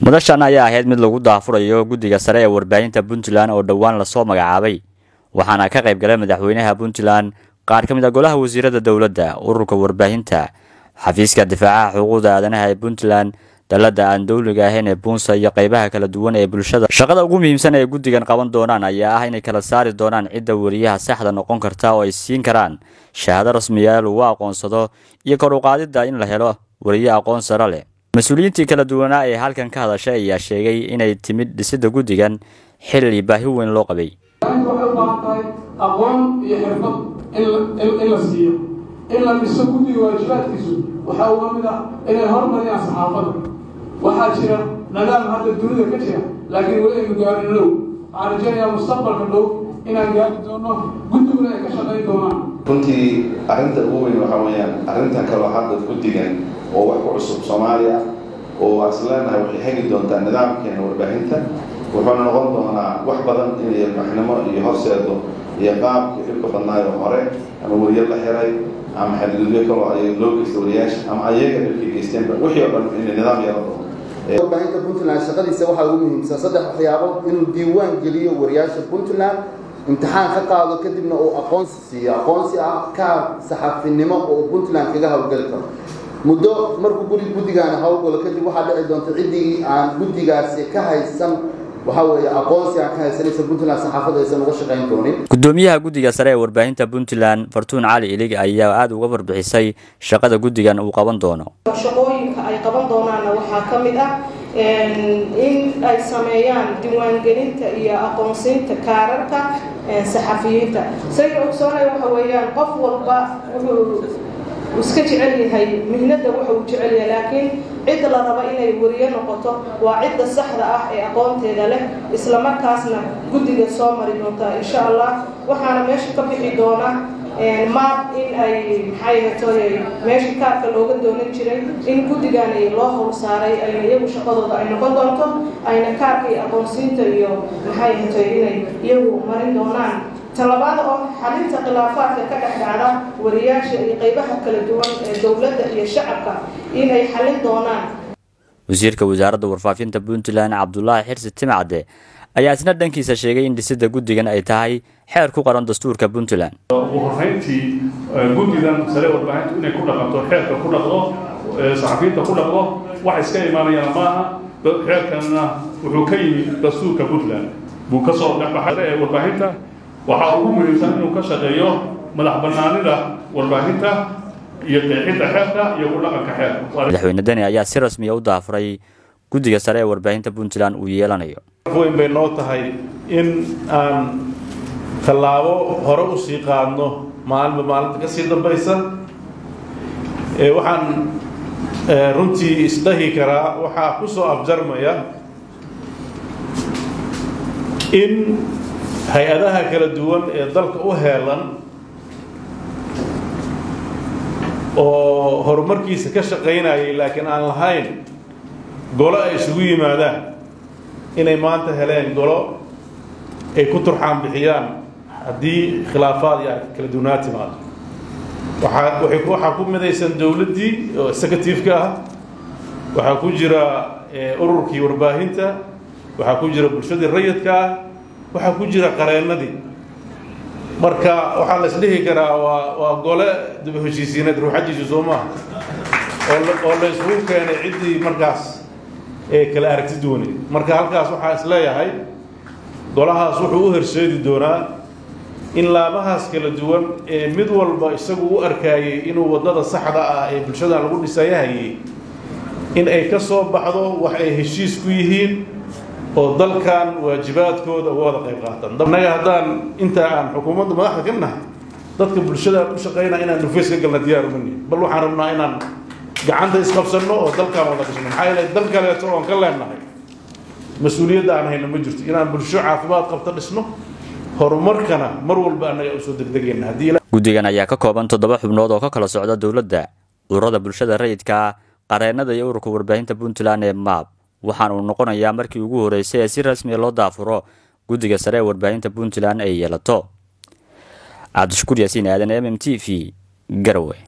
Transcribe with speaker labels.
Speaker 1: madashan ayaa ahayd mid lagu daafurayo guddiga sare ee warbaahinta puntland oo dhowaan lasoo magacaabay waxaana ka qayb galay madaxweynaha puntland qaar ka mid a golaha wasiirada dowladda ururka warbaahinta xafiiska difaacaha xuquuqda aadanaha ee puntland dalladda aan dowliga ahayn ee buunsa iyo qaybaha kala duwan ee bulshada shaqada ugu muhiimsan ee guddigan qaban doonaan ayaa ah inay kala saari doonaan cidda weriyaha saxda noqon karta oo ay siin karaan shahaado rasmiya lagu aqoonsado iyo kor u qaadidda in la helo weriye aqoon sare leh mas-uuliyiintii kala duwanaa ee halkan ka hadashay ayaa sheegay inay timid dhisidda guddigan xilli baahi weyn loo qabay
Speaker 2: waxay u baahan tahay aqoon iyo xirfad in la siiyo in la dhiso guddiga waajibaadkiisu waxaa uga mid ah inay hormariyaan saxaafadda waxaa jira nadaam hadda dunida ka jira laakiin weli aynu gaarin dhow waxaan rajaynayaa mustaqbalka dhow inaan gaari doono guddiguna ay ka shaqayn doonaan
Speaker 3: runtii arrinta ugu weyn waxaa weeyaan arrintan kaloo hadda guddigan oo wax ku cusub soomaaliya oo waa isleenahay waxay hegi doontaa nidaamkeena warbaahinta wuxuuna noqon doonaa wax badan inay ilmaxnimo iyo horseedo iyo qaabkii dhibka badnaayo hore ama weriye la xiray ama xadgudubyo kaloo ay loo geysta wariyaasha ama ayaga dhibkay geysteenba wixii oo dhan inay nidaam yeelan doono
Speaker 4: warbaahinta puntland shaqadiisa waxaa ugu muhiimsan saddex waxyaabood inuu diiwaan geliyo wariyaasha puntland imtixaan ka qaado kadibna uu aqoonsi siiyo aqoonsi ah kaar saxafinimo oo puntland kaga hawlgeli karo muddo markuu guri guddigaani hawlgalo kadib waxaa dhici doonta ciddii aan guddigaasi ka haysan waxaa weeye aqoonsi aan ka haysanaysa puntland saxaafadda aysan uga shaqayn doonin
Speaker 1: gudoomiyaha guddiga sare ee warbaahinta puntland fartuun cali ilig ayaa aada uga warbixisay shaqada guddigan uu qaban doono
Speaker 5: shaqooyinka ay qaban doonaanna waxaa ka mid ah in ay sameeyaan diiwaangelinta iyo aqoonsiinta kaararka saxafiyiinta sayga ogsoonay waxa weeyaan qof walba wuxuu iska jecel yahay mihnada waxa uu jecel yahay laakiin cidda la raba inay weriye noqoto waa cidda saxda ah ee aqoonteeda leh islamarkaasna guddiga soo mari doontaa insha allah waxaana meesha ka bixi doona maab in ay maxay hatoy meesha kaarka looga doonan jiray in guddigan loo howl saaray ayna iyagu shaqadooda ay noqon doonto ayna kaarka iyo aqoonsiinta iyo maxay hatoy inay iyagu marin doonaan talabaada oo xalinta khilaafaadka ka dhex dhacda wariyaasha iyo qaybaha kala duwan ee dowladda iyo shacabka inay xalin doonaan
Speaker 1: wasiirka wasaaradda warfaafinta puntland cabdulaahi xirsi timcadde ayaa isna dhankiisa sheegay in dhisidda guddigan ay tahay xeer ku qaran dastuurka puntland
Speaker 6: ugu horreyntii guddigan sare warbaahintu inay ku dhaqanto xeerka ku dhaqdo saxafiyiinta ku dhaqdo wax iska imaanayaan maaha xeerkanna wuxuu ka yimi dastuurka puntland buu ka soo dhexbaxay ee warbaahinta waxaa ugu muhiimsan inuu ka shaqeeyo madax bannaanida warbaahinta iyo qeexidda xeerka iyo ku dhaqanka xeerka
Speaker 1: madaxweyne deni ayaa si rasmiya u daafuray guddiga sare ee warbaahinta puntland uu yeelanayo
Speaker 7: weyn bay noo tahay in aan tallaabo hore u sii qaadno maalinba maalinta ka sii dambaysa waxaan runtii isdhahi karaa waxaa ku soo afjarmaya in hay-adaha kala duwan ee dalka u heelan oo horumarkiisa ka shaqaynayay laakiin aan lahayn golo ay isugu yimaadaan inay maanta heleen golo ay ku turxaan bixiyaan haddii khilaafaad iyo kala duwanaa timaado waxaa waay waxaa ku midaysan dowladdii oo executive-ka ah waxaa ku jira ururkii warbaahinta waxaa ku jira bulshadii rayidka ah waxaa ku jira qareennadii marka waxaa la isdhihi karaa waa waa gole daba heshiisiineed ruuxadiisu soo maaha oo la isugu keenay ciddii markaas ee kala aragti duwaneed marka halkaas waxaa is leeyahay golahaas wuxuu u horseedi doonaa in laamahaas kala duwan ee mid walba isagu u arkaayay inuu waddada saxda ah ee bulshadan lagu dhisayahayay in ay ka soo baxdo wax ay heshiis ku yihiin oo dalkan waajibaadkooda uga wada qayb qaataan annaga haddaan intaa aan xukuumadda madaxda ka nahay dadka bulshadaan u shaqaynaa inaan nufays ka galna diyaar umani bal waxaan rabnaa inaan gacanta isqabsanno oo dalkaan wada dhisno maxaa yeelay dal kaleeto oon ka leenahay mas-uuliyadda aan hayno ma jirto inaan bulsho caafimaad qabta dhisno horumarkana mar walba annaga usoo degdegayna haddii
Speaker 1: guddigan ayaa ka kooban toddoba xubnood oo ka kala socda dowladda ururada bulshada rayidka qareennada iyo ururka warbaahinta puntland ee maab waxaana uu noqonayaa markii ugu horreysay ee si rasmiya loo daafuro guddiga sare ee warbaahinta puntland ay yeelato cabdishakuur yaasiin aadan m m t v garowe